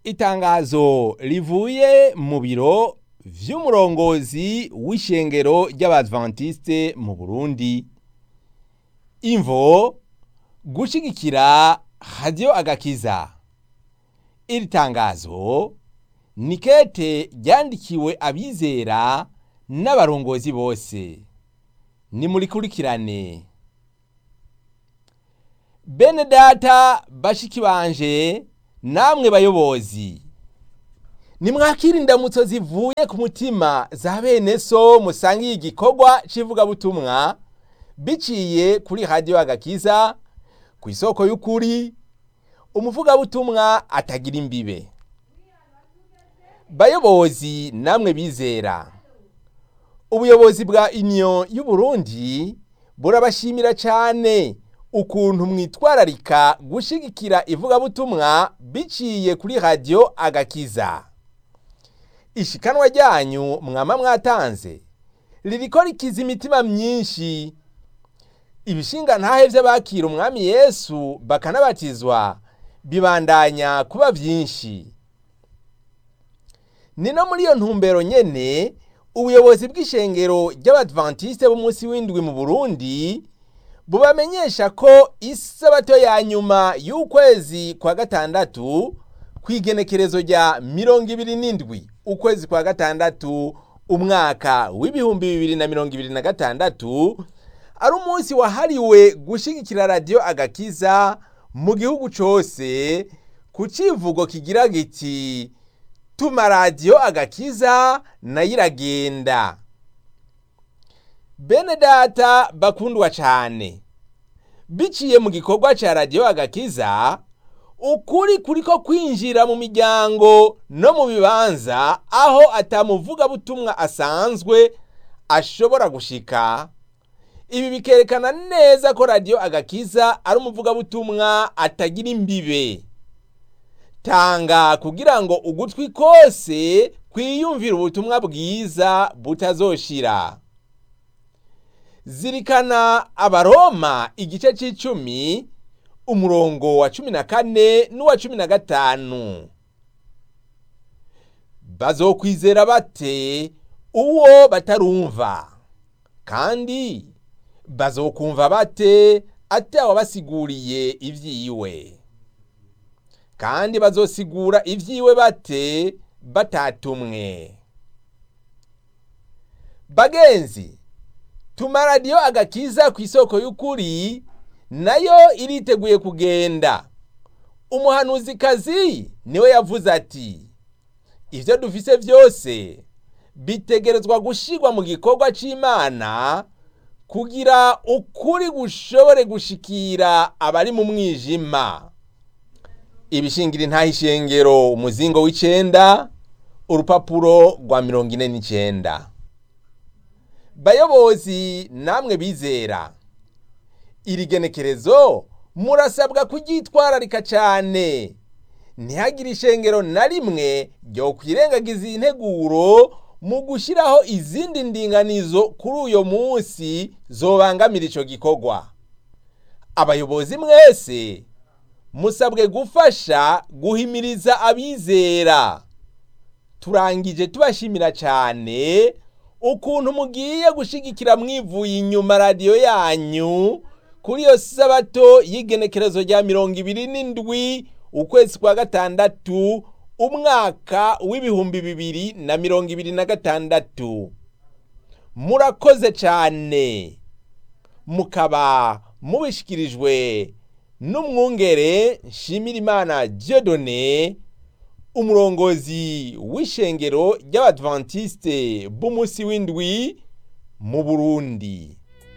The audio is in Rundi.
itangazo rivuye mu biro vy'umurongozi w'ishengero ry'abadventiste mu Burundi imvo gushigikira radio agakiza iri tangazo ni kete ryandikiwe abizera n'abarongozi bose nimurikurikirane bene data bashiki banje namwe bayobozi nimwakira indamutso zivuye ku mutima za bene so musangiye igikorwa c'ivugabutumwa biciye kuri radiyo agakiza ku isoko y'ukuri umuvugabutumwa atagira imbibe bayobozi namwe bizera ubuyobozi bwa union y'uburundi burabashimira cyane ukuntu mwitwararika gushigikira ivugabutumwa biciye kuri radiyo agakiza ishikanwa ryanyu mwama mwatanze ririko rikiza imitima myinshi ibishinga ntahe vy'abakira umwami yesu bakanabatizwa bibandanya kuba vyinshi ni no muri iyo ntumbero nyene ubuyobozi bw'ishengero ry'abadventiste b'umunsi w'indwi mu burundi bubamenyesha ko isabato ya nyuma y'ukwezi kwa gatandatu kw'igenekerezo rya mirongo ibiri n'indwi ukwezi kwa gatandatu umwaka w'ibihumbi bibiri na mirongo ibiri na gatandatu ari umunsi wahariwe gushigikira radiyo agakiza mu gihugu cose ku civugo kigira giti tuma radiyo agakiza nayo iragenda bene data bakundwa cyane biciye mu gikorwa cya radiyo agakiza ukuri kuriko kwinjira mu miryango no mu bibanza aho atamuvugabutumwa asanzwe ashobora gushika ibi bikerekana neza ko radiyo agakiza ari umuvugabutumwa atagira imbibe tanga kugira ngo ugutwi kose kwiyumvira ubutumwa bwiza butazoshira zirikana abaroma igice c'icumi umurongo wa cumi na kane n'uwa cumi na gatanu bazokwizera bate uwo batarumva kandi bazokumva bate atawabasiguriye ivyiwe kandi bazosigura ivyiwe bate batatumwe bagenzi tuma radiyo agakiza ku isoko y'ukuri nayo iriteguye kugenda umuhanuzikazi niwe yavuze ati ibyo dufise byose bitegerezwa gushirwa mu gikorwa c'imana kugira ukuri gushobore gushikira abari mu mwijima ibishingira intahishengero umuzingo w'icenda urupapuro rwa mirongo ine n'icenda bayobozi namwe bizera iri genekerezo murasabwa kuryitwararika cyane ntihagire ishengero na rimwe ryo kwirengagiza iyi nteguro mu gushyiraho izindi ndinganizo kuri uyo munsi zobangamira icyo gikorwa abayobozi mwese musabwe gufasha guhimiriza abizera turangije tubashimira cyane ukuntu mugiye gushigikira mwivuye inyuma radiyo yanyu kuri iyo sabato y'igenekerezo rya mirongo ibiri n'indwi ukwezi kwa gatandatu umwaka w'ibihumbi bibiri na mirongo ibiri na gatandatu murakoze cyane mukaba mubishikirijwe n'umwungere nshimirimana Dieudonné umurongozi w'ishengero ry'abadventiste b'umunsi w'indwi mu burundi